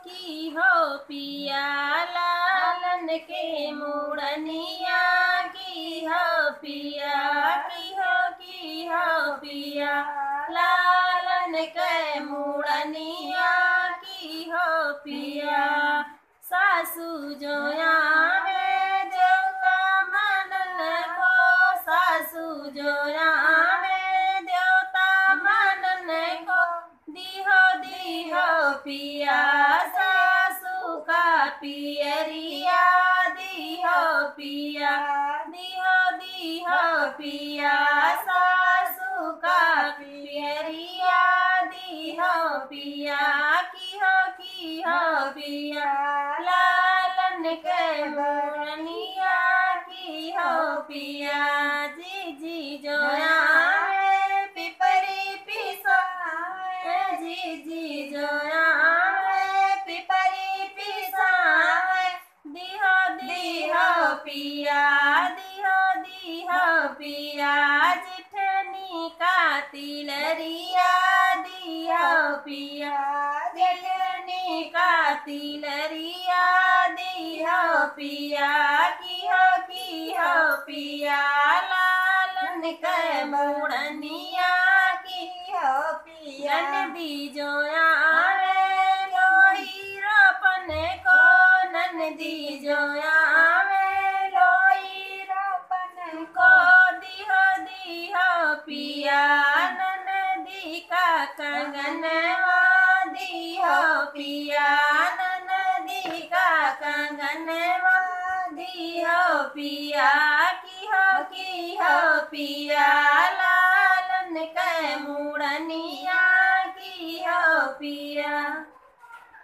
की हो पिया लालन के मुड़निया की हो पिया की हो की हो पिया लालन के मुड़निया की हो पिया सासू जोया में देवता मनन को सासू जोया में देवता मनन को दिहो दिहो पिया सासू का पियरिया दिहो पिया दिहो दिहो पिया सासू का पियरिया दिहो पिया की हो की हो पिया लालन के मोरनिया की हो पिया जी जी जोया में पिपरी पिसा जी जी जोया में पिपरी पिसा दिहो दिहो पिया दिहो दिहो पिया जिठनी का तिलरिया दिहो पिया जिठनी का तिलरिया दिहो पिया की हो की हो पिया लालन के मुड़निया की हो पिया नदी जोया में लोई रोपन को नदी जोया में लोई रोपन को दिहो दिहो पिया नदी का कंगनवा दिहो पिया नदी का कंगनवा दिहो पिया की हो की हो पिया लालन के मुड़निया